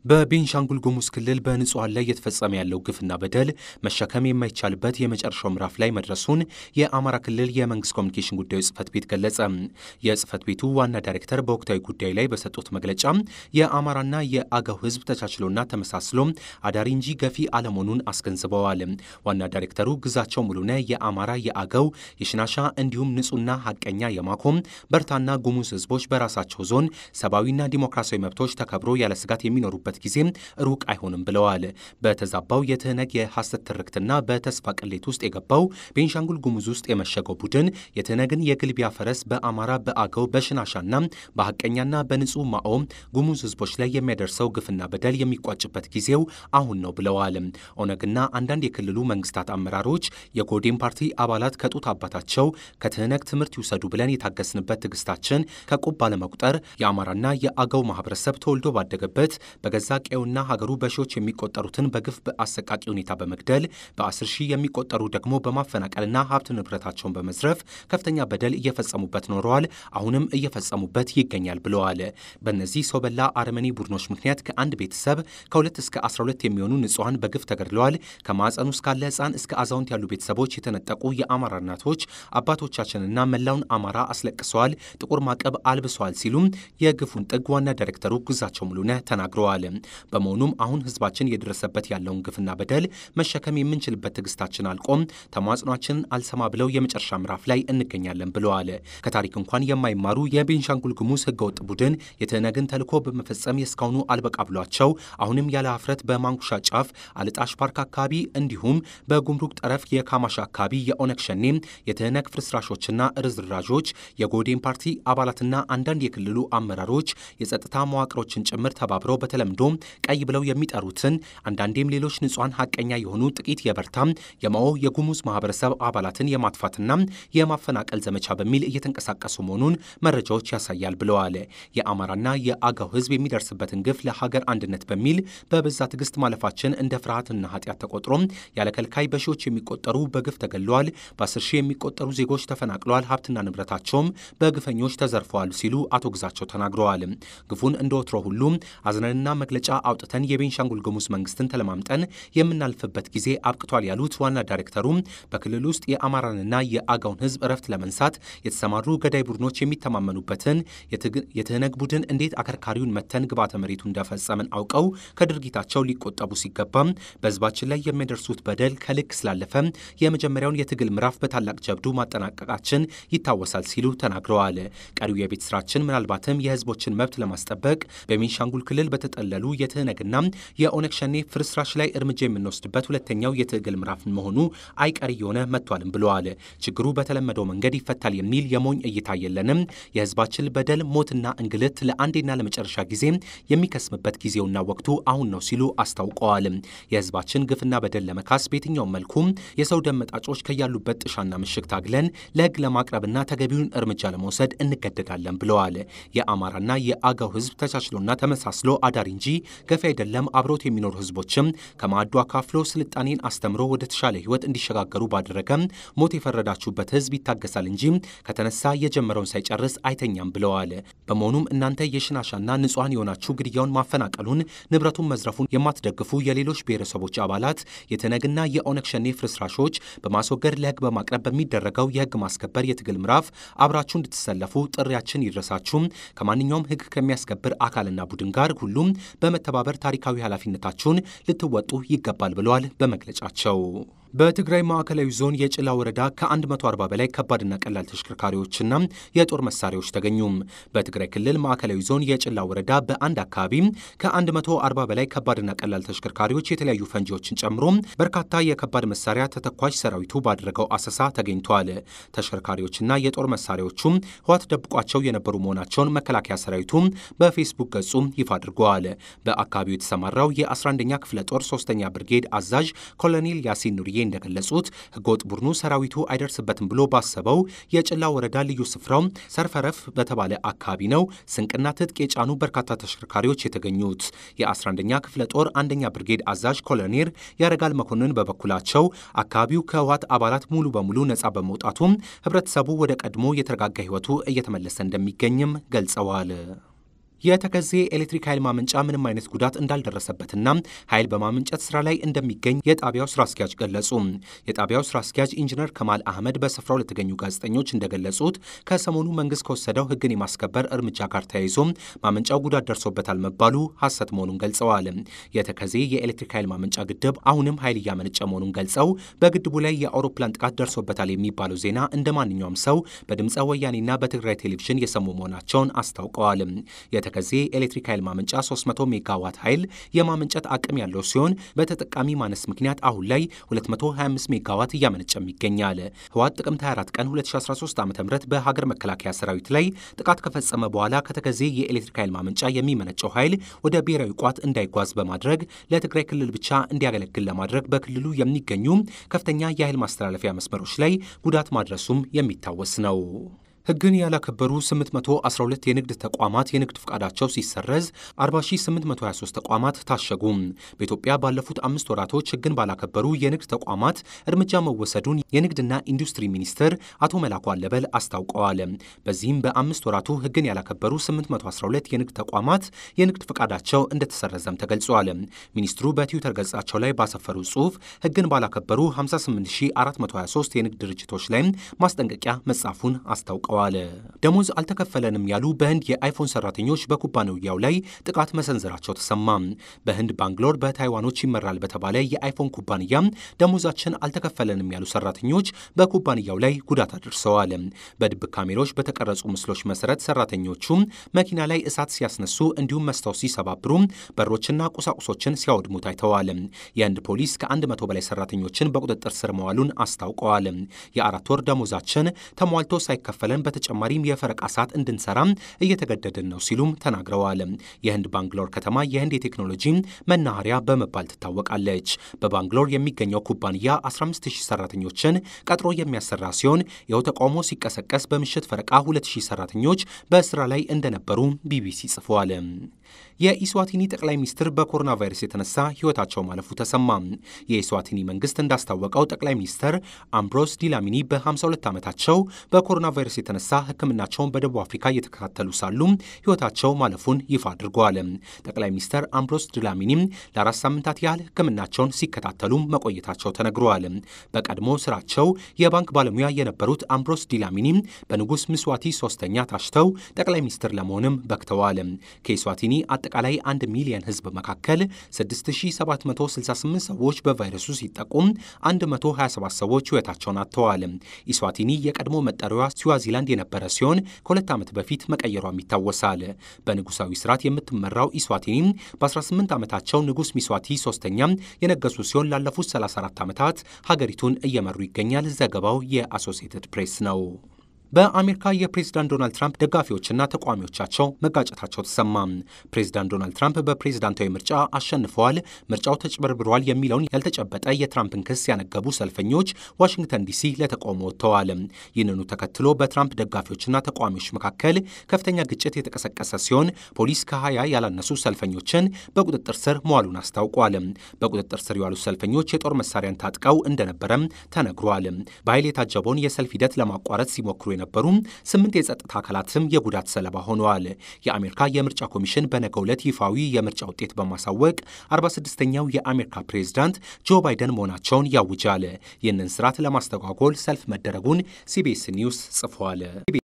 በቤንሻንጉል ጉሙዝ ክልል በንጹሐን ላይ እየተፈጸመ ያለው ግፍና በደል መሸከም የማይቻልበት የመጨረሻው ምዕራፍ ላይ መድረሱን የአማራ ክልል የመንግስት ኮሚኒኬሽን ጉዳዮች ጽህፈት ቤት ገለጸ። የጽህፈት ቤቱ ዋና ዳይሬክተር በወቅታዊ ጉዳይ ላይ በሰጡት መግለጫ የአማራና የአገው ህዝብ ተቻችሎና ተመሳስሎ አዳሪ እንጂ ገፊ አለመሆኑን አስገንዝበዋል። ዋና ዳይሬክተሩ ግዛቸው ሙሉነ የአማራ የአገው የሽናሻ እንዲሁም ንጹህና ሀቀኛ የማኮም በርታና ጉሙዝ ህዝቦች በራሳቸው ዞን ሰብአዊና ዲሞክራሲያዊ መብቶች ተከብሮ ያለ ስጋት የሚኖሩበት ጊዜ ሩቅ አይሆንም ብለዋል። በተዛባው የትህነግ የሐሰት ትርክትና በተስፋ ቅሌት ውስጥ የገባው ቤንሻንጉል ጉሙዝ ውስጥ የመሸገው ቡድን የትህነግን የግልቢያ ፈረስ በአማራ በአገው በሽናሻና በሐቀኛና በንጹህ ማኦ ጉሙዝ ህዝቦች ላይ የሚያደርሰው ግፍና በደል የሚቋጭበት ጊዜው አሁን ነው ብለዋል። ኦነግና አንዳንድ የክልሉ መንግስታት አመራሮች የጎዴን ፓርቲ አባላት ከጡት አባታቸው ከትህነግ ትምህርት ይውሰዱ ብለን የታገስንበት ትዕግስታችን ከቁብ ባለመቁጠር የአማራና የአገው ማህበረሰብ ተወልዶ ባደገበት በገዛ ቀዬውና ሀገሩ በሺዎች የሚቆጠሩትን በግፍ በአሰቃቂ ሁኔታ በመግደል በአስር ሺህ የሚቆጠሩ ደግሞ በማፈናቀልና ሀብት ንብረታቸውን በመዝረፍ ከፍተኛ በደል እየፈጸሙበት ኖረዋል። አሁንም እየፈጸሙበት ይገኛል ብለዋል። በእነዚህ ሰው በላ አረመኔ ቡድኖች ምክንያት ከአንድ ቤተሰብ ከሁለት እስከ 12 የሚሆኑ ንጹሐን በግፍ ተገድለዋል። ከማዕፀኑ እስካለ ህፃን እስከ አዛውንት ያሉ ቤተሰቦች የተነጠቁ የአማራ እናቶች አባቶቻችንና መላውን አማራ አስለቅሰዋል፣ ጥቁር ማቀብ አልብሰዋል ሲሉም የግፉን ጥግ ዋና ዳይሬክተሩ ግዛቸው ሙሉነህ ተናግረዋል። በመሆኑም አሁን ህዝባችን የደረሰበት ያለውን ግፍና በደል መሸከም የምንችልበት ትዕግስታችን አልቆም፣ ተማጽኗችንን አልሰማ ብለው የመጨረሻ ምዕራፍ ላይ እንገኛለን ብለዋል። ከታሪክ እንኳን የማይማሩ የቤንሻንጉል ጉሙዝ ህገወጥ ቡድን የትህነግን ተልዕኮ በመፈጸም የእስካሁኑ አልበቃ ብሏቸው አሁንም ያለ ሀፍረት በማንኩሻ ጫፍ አልጣሽ ፓርክ አካባቢ እንዲሁም በጉምሩክ ጠረፍ የካማሽ አካባቢ የኦነግ ሸኔ የትህነግ ፍርስራሾችና ርዝራዦች የጎዴን ፓርቲ አባላትና አንዳንድ የክልሉ አመራሮች የጸጥታ መዋቅሮችን ጭምር ተባብረው በተለምዶ ቀይ ብለው የሚጠሩትን አንዳንዴም ሌሎች ንጹሐን ሀቀኛ የሆኑ ጥቂት የበርታም የማኦ የጉሙዝ ማህበረሰብ አባላትን የማጥፋትና የማፈናቀል ዘመቻ በሚል እየተንቀሳቀሱ መሆኑን መረጃዎች ያሳያል ብለዋል። የአማራና የአገው ህዝብ የሚደርስበትን ግፍ ለሀገር አንድነት በሚል በበዛ ትዕግስት ማለፋችን እንደ ፍርሃትና ኃጢአት ተቆጥሮ ያለ ከልካይ በሺዎች የሚቆጠሩ በግፍ ተገድለዋል። በአስር ሺህ የሚቆጠሩ ዜጎች ተፈናቅለዋል። ሀብትና ንብረታቸውም በግፈኞች ተዘርፈዋል ሲሉ አቶ ግዛቸው ተናግረዋል። ግፉን እንደ ወትሮ ሁሉ አዝነንና መግለጫ አውጥተን የቤንሻንጉል ጉሙዝ መንግስትን ተለማምጠን የምናልፍበት ጊዜ አብቅቷል ያሉት ዋና ዳይሬክተሩ በክልል ውስጥ የአማራንና የአገውን ህዝብ እረፍት ለመንሳት የተሰማሩ ገዳይ ቡድኖች የሚተማመኑበትን የትህነግ ቡድን እንዴት አከርካሪውን መተን ግባተ መሬቱ እንደፈጸምን አውቀው ከድርጊታቸው ሊቆጠቡ ሲገባም በህዝባችን ላይ የሚያደርሱት በደል ከልክ ስላለፈ የመጀመሪያውን የትግል ምዕራፍ በታላቅ ጀብዱ ማጠናቀቃችን ይታወሳል ሲሉ ተናግረዋል። ቀሪው የቤት ስራችን ምናልባትም የህዝቦችን መብት ለማስጠበቅ በቤንሻንጉል ክልል በተጠለሉ የትህነግና የኦነግ ሸኔ ፍርስራሽ ላይ እርምጃ የምንወስድበት ሁለተኛው የትግል ምዕራፍ መሆኑ አይቀር እየሆነ መጥቷልም ብለዋል። ችግሩ በተለመደው መንገድ ይፈታል የሚል የሞኝ እይታ የለንም። የህዝባችን በደል፣ ሞትና እንግልት ለአንዴና ለመጨረሻ ጊዜ የሚከስምበት ጊዜውና ወቅቱ አሁን ነው ሲሉ አስታውቀዋል። የህዝባችን ግፍና በደል ለመካስ በየትኛውም መልኩ የሰው ደም መጣጮች ከያሉበት ጥሻና ምሽግ ታግለን ለህግ ለማቅረብና ተገቢውን እርምጃ ለመውሰድ እንገደዳለን ብለዋል። የአማራና የአገው ህዝብ ተቻችሎና ተመሳስሎ አዳሪ እንጂ ገፊ አይደለም። አብሮት የሚኖሩ ህዝቦችም ከማዕዱ አካፍሎ ስልጣኔን አስተምሮ ወደ ተሻለ ህይወት እንዲሸጋገሩ ባደረገ ሞት የፈረዳችሁበት ህዝብ ይታገሳል እንጂ ከተነሳ የጀመረውን ሳይጨርስ አይተኛም ብለዋል። በመሆኑም እናንተ የሽናሻና ንጹሐን የሆናችሁ ግድያውን፣ ማፈናቀሉን፣ ንብረቱን መዝረፉን የማትደግፉ የሌሎች ብሔረሰቦች አባላት የትህነግና የኦነግ ሸኔ ፍርስራሾች በማስወገድ ለህግ በማቅረብ በሚደረገው የህግ ማስከበር የትግል ምዕራፍ አብራችሁ እንድትሰለፉ ጥሪያችን ይድረሳችሁ። ከማንኛውም ህግ ከሚያስከብር አካልና ቡድን ጋር ሁሉም በመተባበር ታሪካዊ ኃላፊነታችሁን ልትወጡ ይገባል ብለዋል በመግለጫቸው። በትግራይ ማዕከላዊ ዞን የጭላ ወረዳ ከ140 በላይ ከባድና ቀላል ተሽከርካሪዎችና የጦር መሳሪያዎች ተገኙ። በትግራይ ክልል ማዕከላዊ ዞን የጭላ ወረዳ በአንድ አካባቢ ከ140 በላይ ከባድና ቀላል ተሽከርካሪዎች የተለያዩ ፈንጂዎችን ጨምሮ በርካታ የከባድ መሳሪያ ተተኳሽ ሰራዊቱ ባደረገው አሰሳ ተገኝተዋል። ተሽከርካሪዎችና የጦር መሳሪያዎቹም ህዋት ደብቋቸው የነበሩ መሆናቸውን መከላከያ ሰራዊቱ በፌስቡክ ገጹ ይፋ አድርገዋል። በአካባቢው የተሰማራው የ11ኛ ክፍለ ጦር ሶስተኛ ብርጌድ አዛዥ ኮሎኔል ያሲን ኑርዬ እንደገለጹት ህገወጥ ቡድኑ ሰራዊቱ አይደርስበትም ብሎ ባሰበው የጭላ ወረዳ ልዩ ስፍራው ሰርፈረፍ በተባለ አካባቢ ነው ስንቅና ትጥቅ የጫኑ በርካታ ተሽከርካሪዎች የተገኙት። የ11ኛ ክፍለ ጦር አንደኛ ብርጌድ አዛዥ ኮሎኔል ያረጋል መኮንን በበኩላቸው አካባቢው ከህወሓት አባላት ሙሉ በሙሉ ነጻ በመውጣቱም ህብረተሰቡ ወደ ቀድሞ የተረጋጋ ህይወቱ እየተመለሰ እንደሚገኝም ገልጸዋል። የተከዜ ኤሌክትሪክ ኃይል ማመንጫ ምንም አይነት ጉዳት እንዳልደረሰበትና ኃይል በማመንጨት ስራ ላይ እንደሚገኝ የጣቢያው ስራ አስኪያጅ ገለጹ። የጣቢያው ስራ አስኪያጅ ኢንጂነር ከማል አህመድ በስፍራው ለተገኙ ጋዜጠኞች እንደገለጹት ከሰሞኑ መንግስት ከወሰደው ሕግን የማስከበር እርምጃ ጋር ተያይዞ ማመንጫው ጉዳት ደርሶበታል መባሉ ሐሰት መሆኑን ገልጸዋል። የተከዜ የኤሌክትሪክ ኃይል ማመንጫ ግድብ አሁንም ኃይል እያመነጨ መሆኑን ገልጸው በግድቡ ላይ የአውሮፕላን ጥቃት ደርሶበታል የሚባለው ዜና እንደ ማንኛውም ሰው በድምፀ ወያኔና በትግራይ ቴሌቪዥን የሰሙ መሆናቸውን አስታውቀዋል። የተከዜ ኤሌክትሪክ ኃይል ማመንጫ 300 ሜጋዋት ኃይል የማመንጨት አቅም ያለው ሲሆን በተጠቃሚ ማነስ ምክንያት አሁን ላይ 225 ሜጋዋት እያመነጨም ይገኛል። ህወሓት ጥቅምት 24 ቀን 2013 ዓ ም በሀገር መከላከያ ሰራዊት ላይ ጥቃት ከፈጸመ በኋላ ከተከዜ የኤሌክትሪክ ኃይል ማመንጫ የሚመነጨው ኃይል ወደ ብሔራዊ ቋት እንዳይጓዝ በማድረግ ለትግራይ ክልል ብቻ እንዲያገለግል ለማድረግ በክልሉ የሚገኙ ከፍተኛ የኃይል ማስተላለፊያ መስመሮች ላይ ጉዳት ማድረሱም የሚታወስ ነው። ህግን ያላከበሩ 812 የንግድ ተቋማት የንግድ ፍቃዳቸው ሲሰረዝ 40823 ተቋማት ታሸጉ። በኢትዮጵያ ባለፉት አምስት ወራቶች ህግን ባላከበሩ የንግድ ተቋማት እርምጃ መወሰዱን የንግድና ኢንዱስትሪ ሚኒስትር አቶ መላኩ አለበል አስታውቀዋል። በዚህም በአምስት ወራቱ ህግን ያላከበሩ 812 የንግድ ተቋማት የንግድ ፍቃዳቸው እንደተሰረዘም ተገልጿል። ሚኒስትሩ በትዊተር ገጻቸው ላይ ባሰፈሩ ጽሑፍ ህግን ባላከበሩ 58423 የንግድ ድርጅቶች ላይም ማስጠንቀቂያ መጻፉን አስታውቀዋል። ደሞዝ አልተከፈለንም ያሉ በህንድ የአይፎን ሰራተኞች በኩባንያው ላይ ጥቃት መሰንዘራቸው ተሰማ። በህንድ ባንግሎር በታይዋኖች ይመራል በተባለ የአይፎን ኩባንያ ደሞዛችን አልተከፈለንም ያሉ ሰራተኞች በኩባንያው ላይ ጉዳት አድርሰዋል። በድብቅ ካሜራዎች በተቀረጹ ምስሎች መሰረት ሰራተኞቹ መኪና ላይ እሳት ሲያስነሱ እንዲሁም መስታወት ሲሰባብሩ በሮችና ቁሳቁሶችን ሲያወድሙ ታይተዋል። የህንድ ፖሊስ ከአንድ መቶ በላይ ሰራተኞችን በቁጥጥር ስር መዋሉን አስታውቀዋል። የአራት ወር ደሞዛችን ተሟልቶ ሳይከፈለን በተጨማሪም የፈረቃ ሰዓት እንድንሰራ እየተገደድን ነው ሲሉም ተናግረዋል። የህንድ ባንግሎር ከተማ የህንድ የቴክኖሎጂ መናኸሪያ በመባል ትታወቃለች። በባንግሎር የሚገኘው ኩባንያ 15000 ሰራተኞችን ቀጥሮ የሚያሰራ ሲሆን ይኸው ተቃውሞ ሲቀሰቀስ በምሽት ፈረቃ 2000 ሰራተኞች በስራ ላይ እንደነበሩ ቢቢሲ ጽፏል። የኢስዋቲኒ ጠቅላይ ሚኒስትር በኮሮና ቫይረስ የተነሳ ህይወታቸው ማለፉ ተሰማ። የኢስዋቲኒ መንግስት እንዳስታወቀው ጠቅላይ ሚኒስትር አምብሮስ ዲላሚኒ በ52 ዓመታቸው በኮሮና ቫይረስ የተነሳ ሕክምናቸውን በደቡብ አፍሪካ እየተከታተሉ ሳሉ ህይወታቸው ማለፉን ይፋ አድርገዋል። ጠቅላይ ሚኒስትር አምብሮስ ዲላሚኒ ለአራት ሳምንታት ያህል ሕክምናቸውን ሲከታተሉ መቆየታቸው ተነግረዋል። በቀድሞ ስራቸው የባንክ ባለሙያ የነበሩት አምብሮስ ዲላሚኒ በንጉስ ምስዋቲ ሶስተኛ ታሽተው ጠቅላይ ሚኒስትር ለመሆንም በክተዋል። ከኢስዋቲኒ አጠቃላይ አንድ ሚሊዮን ህዝብ መካከል 6768 ሰዎች በቫይረሱ ሲጠቁም 127 ሰዎች ህይወታቸውን አጥተዋል። ኢስዋቲኒ የቀድሞ መጠሪያዋ ስዋዚላንድ የነበረ ሲሆን ከሁለት ዓመት በፊት መቀየሯም ይታወሳል። በንጉሳዊ ስርዓት የምትመራው ኢስዋቲኒ በ18 ዓመታቸው ንጉስ ሚስዋቲ ሶስተኛ የነገሱ ሲሆን ላለፉት 34 ዓመታት ሀገሪቱን እየመሩ ይገኛል። ዘገባው የአሶሲየትድ ፕሬስ ነው። በአሜሪካ የፕሬዝዳንት ዶናልድ ትራምፕ ደጋፊዎችና ተቃዋሚዎቻቸው መጋጨታቸው ተሰማ። ፕሬዝዳንት ዶናልድ ትራምፕ በፕሬዝዳንታዊ ምርጫ አሸንፈዋል፣ ምርጫው ተጭበርብሯል የሚለውን ያልተጨበጠ የትራምፕን ክስ ያነገቡ ሰልፈኞች ዋሽንግተን ዲሲ ለተቃውሞ ወጥተዋል። ይህንኑ ተከትሎ በትራምፕ ደጋፊዎችና ተቃዋሚዎች መካከል ከፍተኛ ግጭት የተቀሰቀሰ ሲሆን ፖሊስ ከሀያ ያላነሱ ሰልፈኞችን በቁጥጥር ስር መዋሉን አስታውቋል። በቁጥጥር ስር የዋሉ ሰልፈኞች የጦር መሳሪያን ታጥቀው እንደነበረም ተነግሯል። በኃይል የታጀበውን የሰልፍ ሂደት ለማቋረጥ ሲሞክሩ የነበሩ ስምንት የጸጥታ አካላትም የጉዳት ሰለባ ሆነዋል። የአሜሪካ የምርጫ ኮሚሽን በነገው ዕለት ይፋዊ የምርጫ ውጤት በማሳወቅ 46ኛው የአሜሪካ ፕሬዝዳንት ጆ ባይደን መሆናቸውን ያውጃል። ይህንን ስርዓት ለማስተጓጎል ሰልፍ መደረጉን ሲቢኤስ ኒውስ ጽፏል።